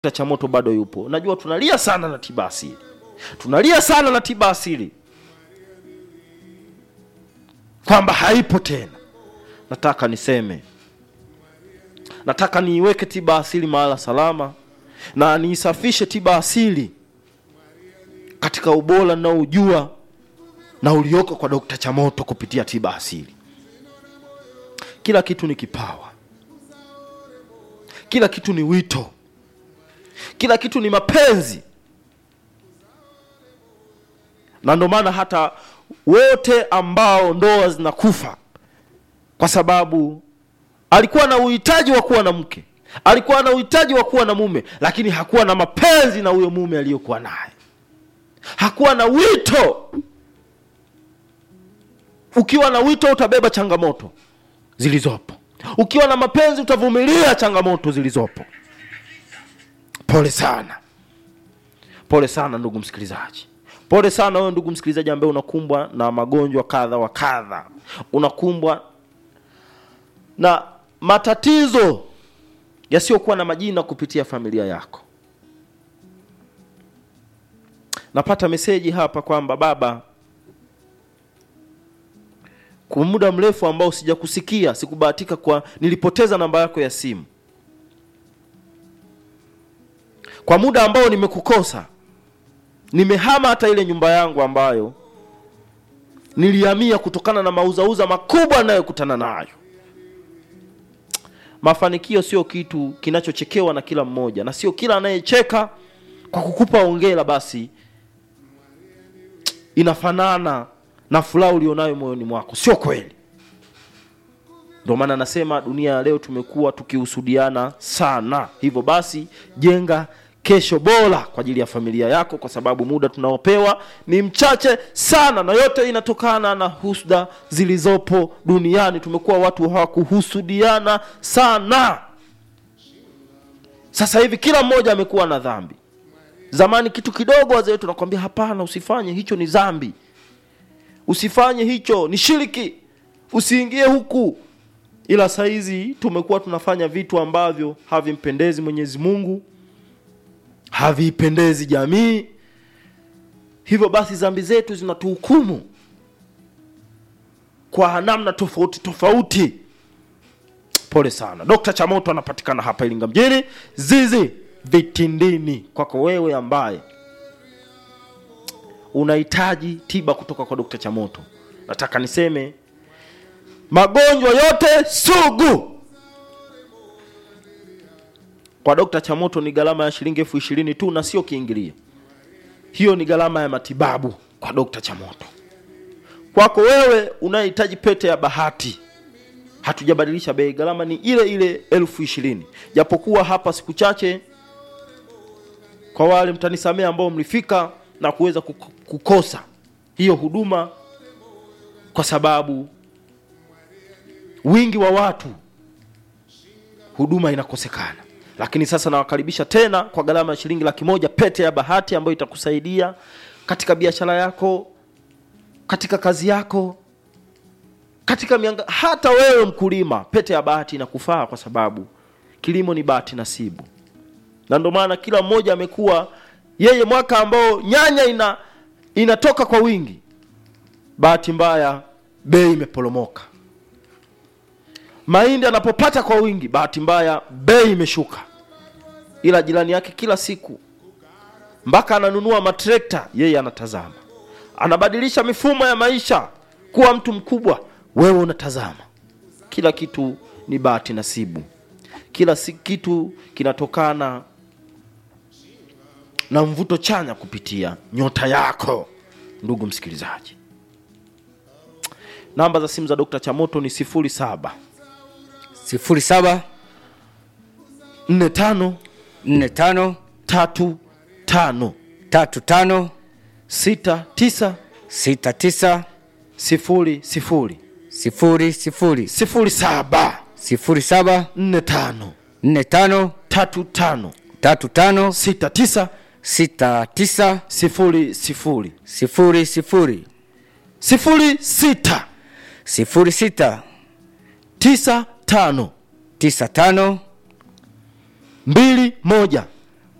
cha moto bado yupo. Najua tunalia sana na tiba asili, tunalia sana na tiba asili kwamba haipo tena. Nataka niseme, nataka niiweke tiba asili mahala salama na niisafishe tiba asili katika ubora ninaojua na ulioko kwa Dokta Chamoto kupitia tiba asili. Kila kitu ni kipawa, kila kitu ni wito, kila kitu ni mapenzi, na ndio maana hata wote ambao ndoa zinakufa kwa sababu alikuwa na uhitaji wa kuwa na mke, alikuwa na uhitaji wa kuwa na mume, lakini hakuwa na mapenzi na huyo mume aliyokuwa naye, hakuwa na wito. Ukiwa na wito utabeba changamoto zilizopo, ukiwa na mapenzi utavumilia changamoto zilizopo. Pole sana, pole sana ndugu msikilizaji, pole sana wewe ndugu msikilizaji ambaye unakumbwa na magonjwa kadha wa kadha, unakumbwa na matatizo yasiyokuwa na majina kupitia familia yako. Napata meseji hapa kwamba baba, kwa muda mrefu ambao sijakusikia, sikubahatika kwa, nilipoteza namba yako ya simu kwa muda ambao nimekukosa, nimehama hata ile nyumba yangu ambayo nilihamia kutokana na mauzauza makubwa anayokutana nayo. Mafanikio sio kitu kinachochekewa na kila mmoja, na sio kila anayecheka kwa kukupa hongera basi inafanana na furaha ulionayo moyoni mwako. Sio kweli. Ndio maana nasema dunia ya leo tumekuwa tukihusudiana sana. Hivyo basi, jenga kesho bora kwa ajili ya familia yako, kwa sababu muda tunaopewa ni mchache sana, na yote inatokana na husda zilizopo duniani. Tumekuwa watu hawakuhusudiana sana. Sasa hivi kila mmoja amekuwa na dhambi. Zamani kitu kidogo, wazee wetu nakwambia, hapana, usifanye hicho, ni dhambi, usifanye hicho, ni shiriki, usiingie huku. Ila saizi tumekuwa tunafanya vitu ambavyo havimpendezi Mwenyezi Mungu, haviipendezi jamii. Hivyo basi dhambi zetu zinatuhukumu kwa namna tofauti tofauti. Pole sana. Dokta Chamoto anapatikana hapa Iringa mjini, Zizi Vitindini. Kwako wewe ambaye unahitaji tiba kutoka kwa Dokta Chamoto, nataka niseme magonjwa yote sugu kwa Dokta Chamoto ni gharama ya shilingi elfu ishirini tu na sio kiingilio. Hiyo ni gharama ya matibabu kwa Dokta Chamoto. Kwako wewe unayehitaji pete ya bahati, hatujabadilisha bei, gharama ni ile ile elfu ishirini japokuwa hapa siku chache, kwa wale mtanisamea ambao mlifika na kuweza kukosa hiyo huduma kwa sababu wingi wa watu, huduma inakosekana. Lakini sasa nawakaribisha tena kwa gharama ya shilingi laki moja, pete ya bahati ambayo itakusaidia katika biashara yako, katika kazi yako, katika mianga. Hata wewe mkulima, pete ya bahati inakufaa kwa sababu kilimo ni bahati nasibu, na ndio maana kila mmoja amekuwa yeye, mwaka ambao nyanya ina inatoka kwa wingi, bahati mbaya bei imeporomoka mahindi anapopata kwa wingi, bahati mbaya bei imeshuka. Ila jirani yake kila siku mpaka ananunua matrekta, yeye anatazama, anabadilisha mifumo ya maisha kuwa mtu mkubwa, wewe unatazama. Kila kitu ni bahati nasibu, kila si kitu kinatokana na mvuto chanya kupitia nyota yako. Ndugu msikilizaji, namba za simu za Dokta Chamoto ni sifuri saba sifuri saba nne tano nne tano tatu tano tatu tano sita tisa sita tisa sifuri sifuri sifuri sifuri sifuri saba sifuri saba nne tano nne tano tatu tano tatu tano sita tisa sita tisa sifuri sifuri sifuri sifuri sifuri sita sifuri sita tisa tano tisa tano mbili moja